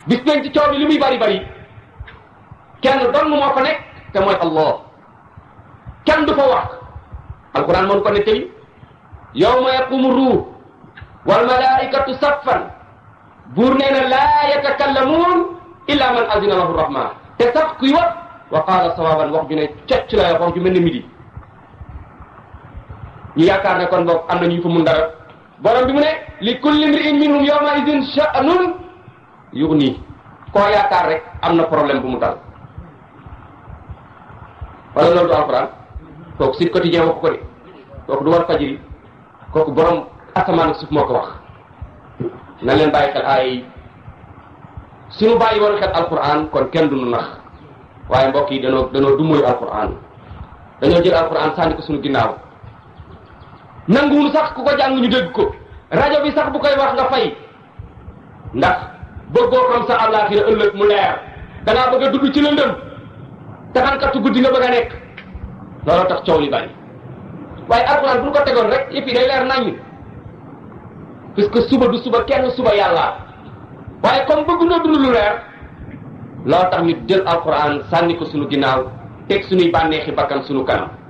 bis nañ ci coow bi li muy bari bari kenn dong moo fa nekk te mooy allah kenn du fa wax alquran moo ko nettali yawma yaqumu ruux wal malaikatu saffan buur nee na laa yatakallamuun illa man azina lahu rahman te sax kuy wax wa qaala sawaban wax ju ne cocc la wax ju mel ne midi ñu yaakaar ne kon boog am na ñu fa mun dara borom bi mu ne li kulli mri'in minhum yawma idin sha'nun yughni koo yaakaar rek am na problème bu mu dal wala loolu du alquran kooku Sud Quotidien wax ko de kooku du war fajiri kooku borom asamaan ak suuf moo ko wax na leen bàyyi xel ay suñu bàyyi woon xel alquran kon kenn du nu nax waaye mbokk yi danoo danoo dummoyu alquran dañoo jël alquran sànni ko suñu ginnaaw nanguwul sax ku ko jàng ñu dégg ko rajo bi sax bu koy wax nga fay ndax bëggoo xam sa àllaaxira ëllëg mu leer dangaa bëgg a dugg ci lëndëm taxankatu guddi nga bëgg a nekk looloo tax coow li bari waaye alquran bu ñu ko tegoon rek yëpp yi day leer naññ puisque suba du suba kenn suba yàlla waaye comme bëgg noo dund lu leer loo tax ñu jël alquran sànni ko suñu ginnaaw teg suñuy bànneexi bakkan suñu kanam